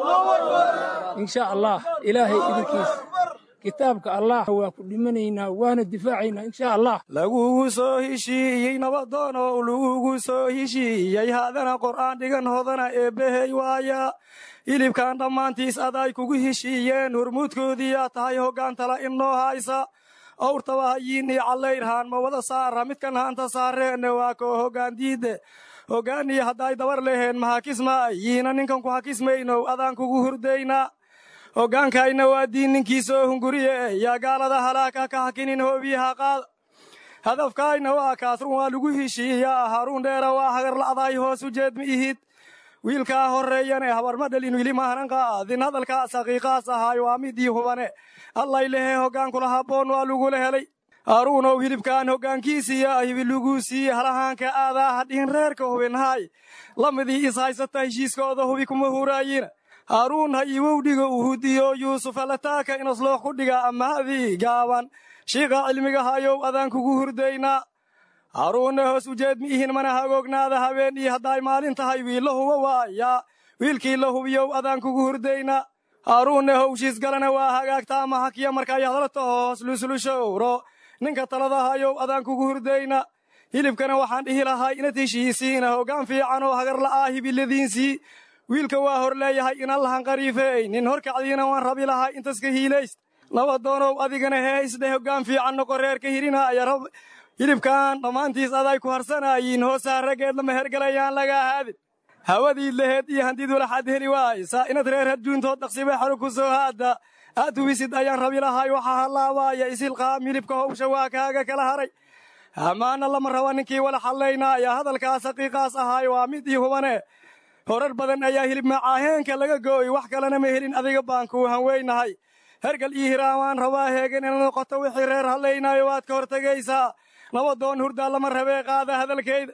insha allah ilaahay idinkiisa kitaabka allah waa ku dhimanaynaa waana difaacaynaa insha allah lagugu soo heshiiyey nabadoon oo lagugu soo heshiiyey haadana qur'aan dhigan hodana eebbehey waaya hilibkan dhammaantiis aday kugu heshiiyeen hormuudkoodiiyaa tahay hoggaantala innoo haysa owrtaba hayiinii callayrhaan ma wada saara midkan haanta saareenne waa koo hoggaan diidde hoggaaniyo hadday dabar leheen ma hakisma yiina ninkan ku hakismaynow adaan kugu hurdaynaa hoggaankayna waa diin ninkii soo hunguriye yaa gaalada halaaka ka hakinin hoobiyaha qaada hadafkaayna waa kaas run waa lagu heshiiyaa haruun dheera waa hagarla'day hoos u jeed ma ihid wiilkaa horreeyane habarma dhalin wili maanan qaadin hadalkaas haqiiqaas ahaay waa midii hubane allay lehe hoggaankula habboon waa lagula helay haaruunow hilibkaan hoggaankiisiiya hibi luguu siiye halahaanka aadaa hadhihin reerka hubinhaay lamidii is haysata heshiiskooda hubi kuma huraayina haaruun ha iwow dhiga uu hudiyo yuusuf alataaka inasloox ku dhiga ammaadii gaaban shiiqa cilmiga hayow adaan kugu hurdaynaa haaruunna hoos ujeed mi ihin mana hagoognaada habeen iyo hadday maalin tahay wiilla huba waaya wiilkii la hubiyow adaan kugu hurdaynaa haaruunna howshiis galana waa hagaagtaa ama hakiya markay hadla taho hoos luslushowro ninka talada hayow adaan kugu hurdayna hilibkana waxaan dhihi lahay inad heshiisiina hoggaan fiican oo hagarla'aa hibiladiinsii wiilka waa hor leeyahay inan lahan qariifeey nin horkacdiina waan rabi lahay intaska hiilayst nabadoonow adigana hee isdhe hoggaan fiican noqo reerka hirinaaya rab hilibkan dhammaantiis aday ku harsanaayiin hoosaa raggeed lama hergalayaan laga ahaadin hawadiid laheed iyo handid walaxaad heli waaysa inad reer hadjuuntood dhaqsiba xalu ku soo haadda aad hubisid ayaan rabi lahay waxaa hallaabaaya isilqaam hilibka howsha waa kaaga kala haray hamaana lama raba ninkii wala xallaynaaya hadalkaas haqiiqaas ahaay waa mid ii hubane horar badan ayaa hilib macaaheenka laga gooy wax kalena ma helin adiga baan kuu hanweynahay hergal ii hiraamaan rabaa heegan ina noqoto wixii reer hadlaynaayo waad ka hortegaysaa nabadoon hurdaa lama rabee qaada hadalkayda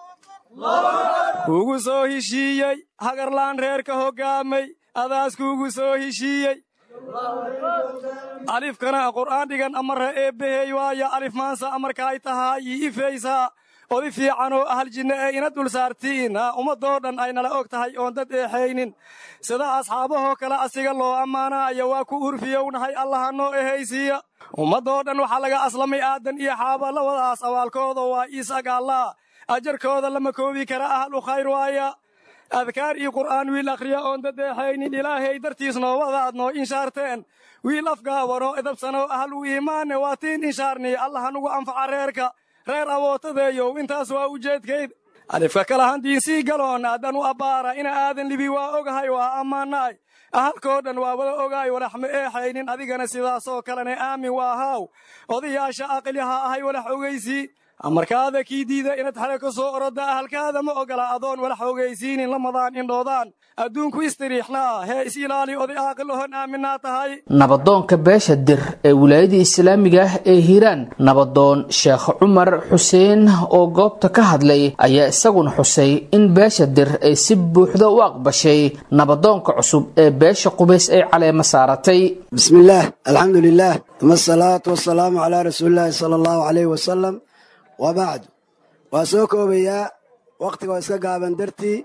kuugu soo heshiiyey hagarlaan reerka hoggaamay adaas kuugu soo heshiiyey alifkana qur'aan dhigan amarra eebbahey waaya alif maansa amarkaay tahaa ii ifaysaa odi fiican oo ahal jinne ee ina dul saartiin ummadoo dhan ay nala og tahay oon dad eexaynin sida asxaabahoo kale asiga loo ammaanaayo waa ku urfiyownahay allaha noo ehaysiiya ummadoo dhan waxaa laga aslamay aadan iyo xaaba labadaas abaalkooda waa isagaallaa ajarkooda lama koobi kara ahlu khayr waaya adkaar iyo qur'aan wiil akhriya oon dadeexaynin ilaahay dartiis noobadaad noo inshaarteen wiil afgaabanoo edabsanoo ahlu iimaanne waa tiin inshaarni allaha nugu anfaca reerka reer awootadeeyow intaas waa ujeedkayd alifka kala handiinsii galoon aadan u abbaara ina aadan libi waa ogahay waa ammaanaay ahalkoo dhan waa wada ogaay walax ma eexaynin adigana sidaasoo kalene aamin waa haaw odayaasha aqliha ahay walax ogaysii amarkaada kii diida inaad xale ka soo orodda ahalkaada ma ogola adoon walax ogaysiinin lamadaan indhoodaan adduunku istiriixnaa hee is ilaali oday aaqil ohon aaminaa tahay nabadoonka beesha dir ee wilaayada islaamiga ah ee hiiraan nabadoon sheekh cumar xuseen oo goobta ka hadlay ayaa isaguna xusay in beesha dir ay si buuxda u aqbashay nabadoonka cusub ee beesha qubays ay caleema saaratay bismillaah alxamdu lilaah uma asalaatu wasalaamu calaa rasuulillaahi sala allahu caleyh wasalam wa bacdu waa soo koobayaa wakhtiga oo iska gaaban dartii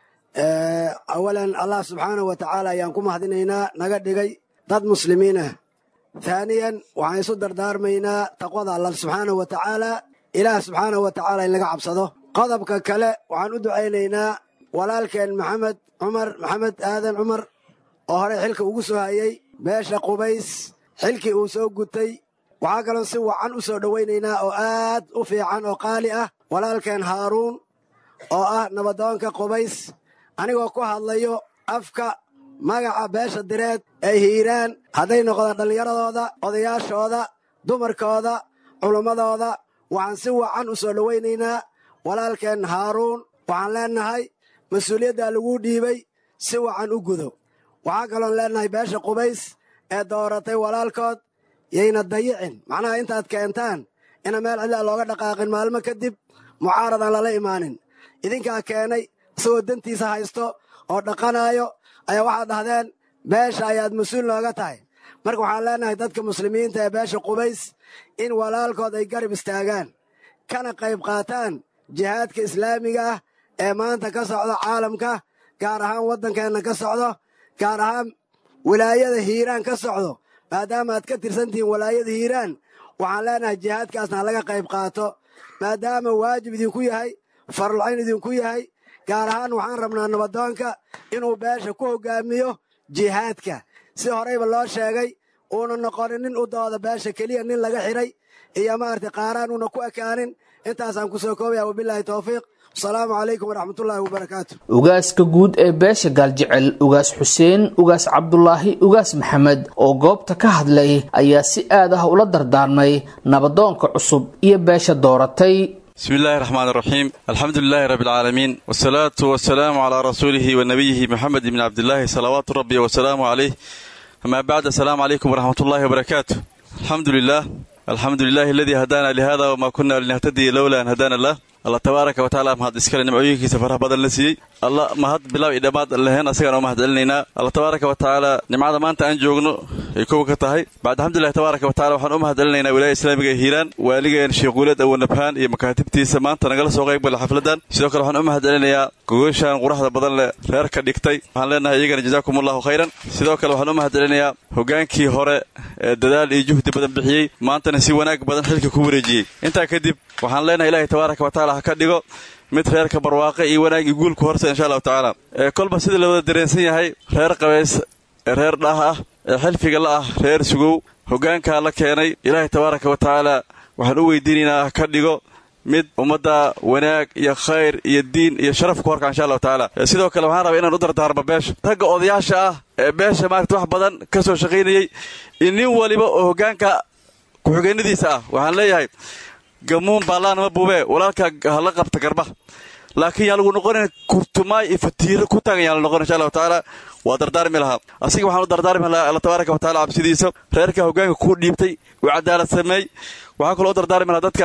awalan allah subxaanahu wa tacaala ayaan ku mahadinaynaa naga dhigay dad muslimiin ah haaniyan waxaan isu dardaarmaynaa taqwada allah subxaanahu wa tacaala ilaah subxaanahu wa tacaala in laga cabsado qodobka kale waxaan u ducaynaynaa walaalkeen maxamed cumar maxamed aadan cumar oo horey xilka ugu soo hayey beesha qubays xilkii uu soo gutay waxaa kaloo si wacan u soo dhowaynaynaa oo aad u fiican oo qaali ah walaalkeen haaruun oo ah nabadoonka qubays anigoo ku hadlayo afka magaca beesha direed ee hiiraan hadday noqdaan dhallinyaradooda odayaashooda dumarkooda culummadooda waxaan si wacan u soo dhowaynaynaa walaalkeen haaruun waxaan leennahay mas-uuliyaddaa laguu dhiibay si wacan u gudo waxaa kaloon leennahay beesha qubays ee dooratay walaalkood yayna dayicin macnaha intaad keentaan ina meel cidlaa looga dhaqaaqin maalmo kadib mucaaradan lala imaanin idinkaa keenay isagoo dantiisa haysto oo dhaqanaayo ayaa waxaad dhahdeen beesha ayaad mas-uul nooga tahay marka waxaan leenahay dadka muslimiinta ee beesha qubays in walaalkood ay garab istaagaan kana qayb qaataan jihaadka islaamiga ah ee maanta ka socdo caalamka gaar ahaan waddankeenna ka socdo gaar ahaan wilaayada hiiraan ka socdo maadaama aad ka tirsantihiin walaayada hiiraan waxaan leenahay jihaadkaasna ha laga qayb qaato maadaama waajib idinku yahay farulcayn idinku yahay gaar ahaan waxaan rabnaa nabadoonka inuu beesha ku hoggaamiyo jihaadka si horeyba loo sheegay uuna noqonin nin u dooda beesha keliya nin laga xidhay iyo maaragtay qaaraan uuna ku ekaanin intaasaan ku soo koobaya wabilaahi towfiiq asalaamu calaykum waraxmatullaahi wabarakaatu ugaaska guud ee beesha gaaljecel ugaas xuseen ugaas cabdulaahi ugaas maxamed oo goobta ka hadlay ayaa si aad ah ula dardaarmay nabadoonka cusub iyo beesha dooratay bismi illaahi raxmaan iraxiim alxamdu lilaahi rabbi alcaalamiin wasalaatu wasalaamu calaa rasuulihi wa nabiyihi moxamed ibni cabdilaahi salawaatu rabbi wasalaamu caleyh amaa bacd assalaamu calaykum waraxmatullaahi wabarakaatu alxamdu lilah alxamdu lilahi aladii hadaana lihada wamaa kunna linahtadiya lowla an hadaana lah allah tabaaraka wa tacala mahad iskale nimcooyinkiisa faraha badan la siiyey alla mahad bilaab iyo dhammaad lahayn asagaan oo mahad celinaynaa alla tabaaraka wa tacaala nimcada maanta aan joogno ay kow ka tahay bacd alxamdulilahi tabaaraka wa tacala waxaan u mahad celinaynaa wilaaya islaamiga ee hiiraan waaligeen sheekhuuleed awanabhaan iyo makaatibtiisa maanta nagala soo qayb gala xafladan sidoo kale waxaan u mahad celinayaa gogoyshaan quraxda badan leh reerka dhigtay waxaan leenahay iyagana jazaakum allahu khayran sidoo kale waxaan u mahad celinayaa hogaankii hore ee dadaal iyo juhdi badan bixiyey maantana si wanaag badan xilka ku wareejiyey intaa kadib waxaan leenahay ilaahay tabaaraka wa tacala ha ka dhigo mid reerka barwaaqe iyo wanaag iyo guulku horse insha allahu tacaala ee kolba sidii la wada dareensan yahay reer qabays ee reer dhaah ah ee xilfiga la ah reer sugow hoggaankaa la keenay ilaahay tabaaraka wa tacaala waxaan u weydiinaynaa ha ka dhigo mid ummadda wanaag iyo khayr iyo diin iyo sharaf ku horka insha allahu tacaala sidoo kale waxaan rabaa inaan u dardaarmo beesha ragga odayaasha ah ee beesha maarata wax badan ka soo shaqaynayey iyo nin waliba oo hoggaanka ku-xigeenadiisa ah waxaan leeyahay gamuun baallaanama buubee walaalkaa hala qabta garba laakiin yaan lagu noqonayn kurtumaay iyo fatiiro ku taagan yaan la noqon insha allahu tacaala waa dardaarmi lahaa asiga waxaan u dardaarmi lahaa alla tabaaraka wa tacala cabsidiisa reerka hoggaanka kuu dhiibtay uu cadaalad sameey waxaan kaloo u dardaarmi lahaa dadkan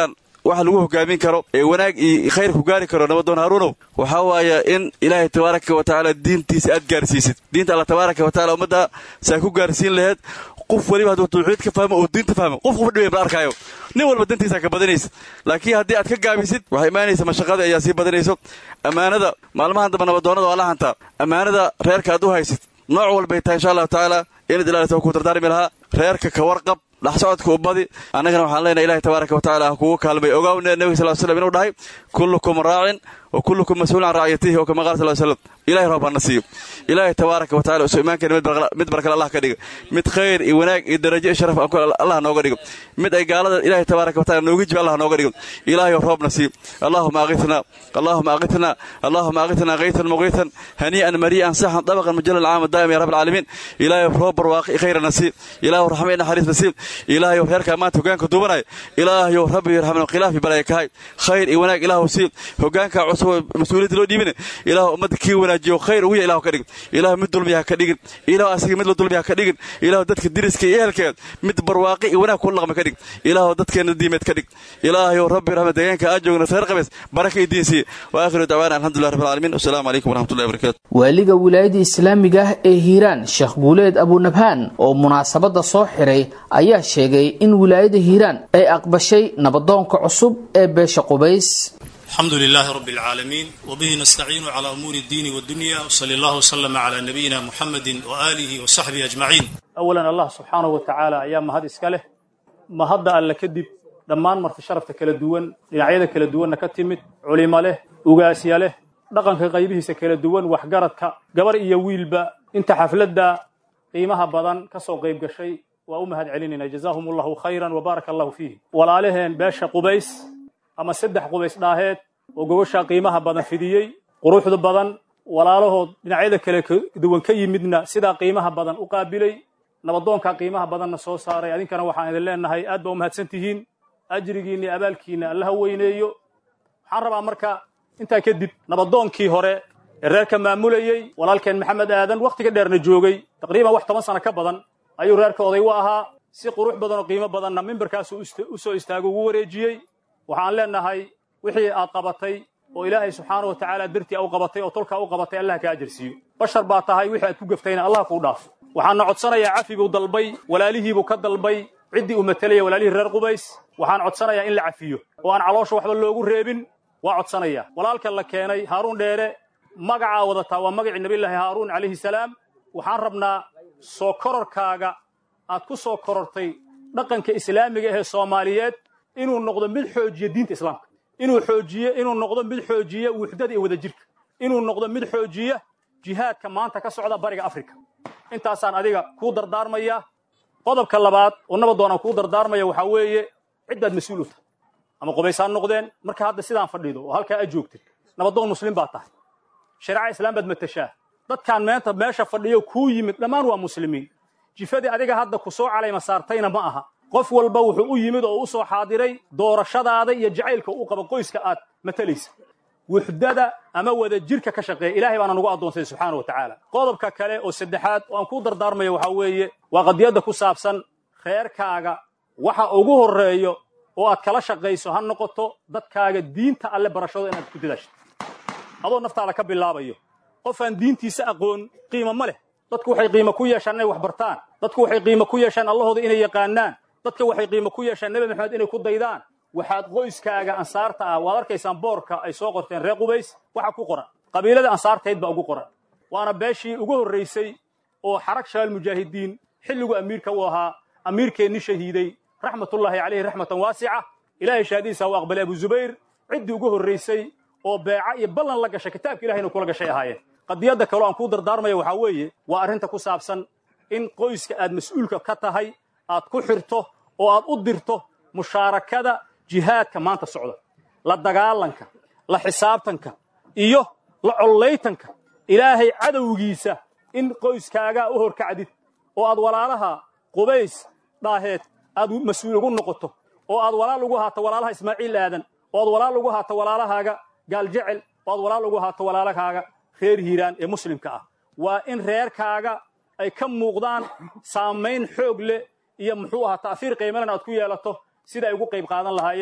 waxa lagu hogaamin karo ee wanaag iyo khayr ku gaari karo nabadoon haaruunow waxaa waaya in ilaahay tabaaraka wa tacaala diintiisa aad gaarsiisid diinta alla tabaaraka wa tacala ummadda saa ku gaarsiin laheed qof weliba hadduu tawxiid ka fahmo oo diinta fahmo qof qof dhibay bal arkaayo nin walba dantiisa ka badanaysa laakiin haddii aad ka gaabisid waxay imaanaysa mashaqada ayaa sii badanayso ammaanada maalmahan damba nabadoonnada waa la hantaa ammaanada reerka aad u haysid nooc walbay tahay insha allahu tacaala inaad ilaalisa ku dardaarmi lahaa reerka ka warqab dhex socodka u badi annagana waxaan leenahay ilahi tabaaraka wa tacala ha kugu kaalmay ogaawne nebiga sal slam inuu dhahay kullukum raacin wa kullukum mas-uulun can raaciyatihi oo kama qaala sal slam ilahay roob hana siiyo ilaahay tabaaraka wa tacala isu imaankeena mid barkale allah ka dhiga mid khayr iyo wanaag iyo darajo iyo sharaf allah nooga dhigo mid ay gaalada ilahay tabaaraka wa tacala nooga jibi allah nooga dhigo ilaahayo roobna siiyo allahuma aqitna allahuma aqitna allahuma aqitna kaytan muqiitan hanii'an marii'an saxan dabaqan mujalal caama daa'ima ya rabbi alcaalamiin ilaahayo roob barwaaqi khayrana sii ilaahayo raxma iyo naxariisna sii ilaahayo reerkaa maanta hogaanka duubanaya ilaahayo rabbi yarxamna khilaafi balaya kahay khayr iyo wanaag ilaahu sii hogaankaa cusub oo mas-uuliyadda loo dhiibina ilaahu ummadda kii wanaajiyo khayr ugu ya ilahu ka dhigin ilaahu mid dulmiya ha ka dhigin ilaahu asiga mid la dulmiya ha ka dhigin ilaahu dadka diriska iyo ehelkeed mid barwaaqi iyo wanaag kula dhaqma ka dhig ilaahu dadkeenna diimeed ka dhig ilaahayo rabbi raxma deegaanka aa joogna reer qabees baraka iyo diin siiye wa aakhiru dacwaana alxamdulilah rabbi alcaalamiin wasalaamu calaykum waraxmatullahi wabarakatu waaliga wilaayada islaamiga ah ee hiiraan sheekh guuleed abunabhaan oo munaasabadda soo xiray ayaa sheegay in wilaayada hiiraan ay aqbashay nabadoonka cusub ee beesha qubays الحمد لله رب العالمين وبه نستعين على أمور الدين والدنيا وصلى الله وسلم على نبينا محمد وآله وصحبه أجمعين أولا الله سبحانه وتعالى أيام مهد إسكاله مهد ألا كدب dhammaan marti sharafta kala duwan dhinacyada kala duwanna ka timid culimo leh ugaasya leh dhaqanka qaybihiisa kala duwan waxgaradka gabar iyo wiilba inta xafladda qiimaha badan ka soo qayb gashay waa u mahad celinayna jazaahum allahu khayran wa baaraka allahu fiihi walaalaheen beesha qubays ama saddex qubays dhaaheed oo gogoshaa qiimaha badan fidiyey quruxda badan walaalahood dhinacyada kale duwan ka yimidna sidaa qiimaha badan u qaabilay nabadoonkaa qiimaha badanna soo saaray adinkana waxaan idin leenahay aad baa u mahadsan tihiin ajrigiinna iyo abaalkiinna allaha weyneeyo waxaan rabaa marka intaa kadib nabadoonkii hore ee reerka maamulayey walaalkeen maxamed aadan wakhtiga dheerna joogay taqriiban wax toban sano ka badan ayuu reerka oday u ahaa si qurux badan oo qiimo badanna mimbarkaasu u soo istaago ugu wareejiyey waxaan leenahay wixii aad qabatay oo ilaahay subxaana wa tacaala dartii u qabatay oo tolkaa u qabatay allah ka ajarsiiyo bashar baa tahay wixii aad ku gaftayna allah kuu dhaafo waxaana codsanayaa cafi buu dalbay walaalihiibuu ka dalbay ciddii uu matelaya walaalihii reer qubays waxaan codsanayaa in la cafiyo oo aan caloosha waxba loogu reebin waa codsanayaa walaalka la keenay haaruun dheere magacaa wadataa waa magacii nabiyllaahi haaruun calayhi salaam waxaan rabnaa soo kororkaaga aad ku soo korortay dhaqanka islaamiga ahee soomaaliyeed inuu noqdo mid xoojiya diinta islaamka inuu xoojiye inuu noqdo mid xoojiya wuxdada iyo wadajirka inuu noqdo mid xoojiya jihaadka maanta ka socda bariga afrika intaasaan adiga kuu dardaarmaya qodobka labaad oo nabadoonaan kuu dardaarmaya waxaa weeye ciddaad mas-uul u tahay ama qubaysaan noqdeen marka hadda sidaan fadhido oo halkaa aad joogtid nabadoon muslim baad tahay shareeca islaam baad matashaa dadkaan meenta meesha fadhiyo kuu yimid dhammaan waa muslimiin jifadii adiga hadda ku soo calayma saartayna ma aha qof walba wuxuu u yimid oo u soo xaadiray doorashadaada iyo jacaylka u qaba qoyska aad matalaysa wuxdada ama wada jirka ka shaqeeya ilaahay baana nagu addoonsay subxaana wa tacaala qodobka kale oo saddexaad oo aan kuu dardaarmayo waxaa weeye waa qadiyadda ku saabsan reerkaaga waxa ugu horreeyo oo aad kala shaqayso ha noqoto dadkaaga diinta alle barashado inaad ku dadaashid adoo naftaada ka bilaabayo qof aan diintiisa aqoon qiimo ma leh dadku waxay qiimo ku yeeshaan inay wax bartaan dadku waxay qiimo ku yeeshaan allahooda inay yaqaanaan dadka waxay qiimo ku yeeshaan nebi maxamed inay ku daydaan waxaad qoyskaaga ansaarta ah waad arkaysaan boorka ay soo qorteen reer qubays waxa ku qoran qabiilada ansaartayd baa ugu qoran waana beeshii ugu horraysay oo xarag shaal mujaahidiin xilligu amiirka u ahaa amiirkeennii shahiiday raxmatullaahi calayhi raxmatan waasica ilaahay shahaadiisa u aqbalay abu zubayr ciddii ugu horraysay oo beeca iyo ballan la gashay kitaabka ilahayna kula gashay ahaayeen qadiyadda kaloo aan kuu dardaarmaya waxaa weeye waa arrinta ku saabsan in qoyska aad mas-uulka ka tahay aad ku xirto oo aad u dirto mushaarakada jihaadka maanta socda la dagaalanka la xisaabtanka iyo la collaytanka ilaahay cadowgiisa in qoyskaagaa u horkacdid oo aad walaalaha qubays dhaaheed aad mas-uul ugu noqoto oo aad walaal ugu haato walaalaha ismaaciil aadan oo aad walaal ugu haato walaalahaaga gaaljecel oo aad walaal ugu haato walaalahaaga reer hiiraan ee muslimka ah waa in reerkaaga ay ka muuqdaan saamayn xoog leh iyo muxuu ahaa ta'fiir qiimalan aad ku yeelato sida ay ugu qayb qaadan lahaayeen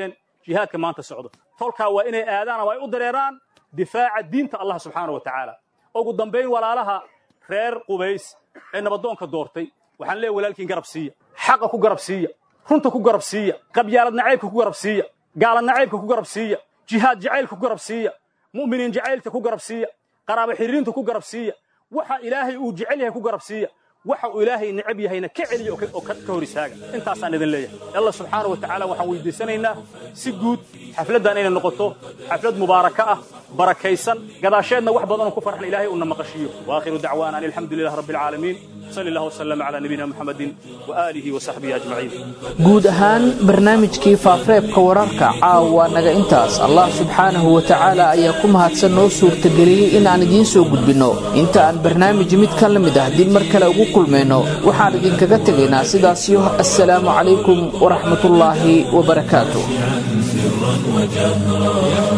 jihaadka maanta socdo tolkaa waa inay aadaan ama ay u dareeraan difaaca diinta allah subxaana wa tacaala ugu dambayn walaalaha reer qubays ee nabadoonka doortay waxaan leeyahy walaalkiin garab siiya xaqa ku garab siiya runta ku garab siiya qabyaalad nacaybka ku garab siiya gaala nacaybka ku garab siiya jihaad jacaylka ku garab siiya mu'miniin jacaylka ku garab siiya qaraabo xiriirinta ku garab siiya waxa ilaahay uu jecel yahay ku garab siiya waxa uu ilaahay necab yahayna ka celiya oo ka hor istaaga intaasaan idin leeyahay allah subxaana wa tacaala waxaan weydiisanaynaa si guud xafladdan inay noqoto xaflad mubaaraka ah barakaysan gadaasheedna wax badanoo ku farxan ilaahay uuna maqashiyo waakhiru dacwaana an alxamdu lilah rabbi alcaalamiin sali allah wasalam calaa nabiyina muxamedin waaalihi wasaxbihi ajmaciin guud ahaan barnaamijkii faafreebka wararka caawa naga intaas allah subxaanahu wa tacaala ayaa ku mahadsan noo suurtageliyey in aan idiin soo gudbinno inta aan barnaamij mid ka la mid ah dib mar kale ugu kulmayno waxaan idinkaga tegaynaa sidaasiyo assalaamu calaykum waraxmatullaahi wabarakaatu سرا وجهرا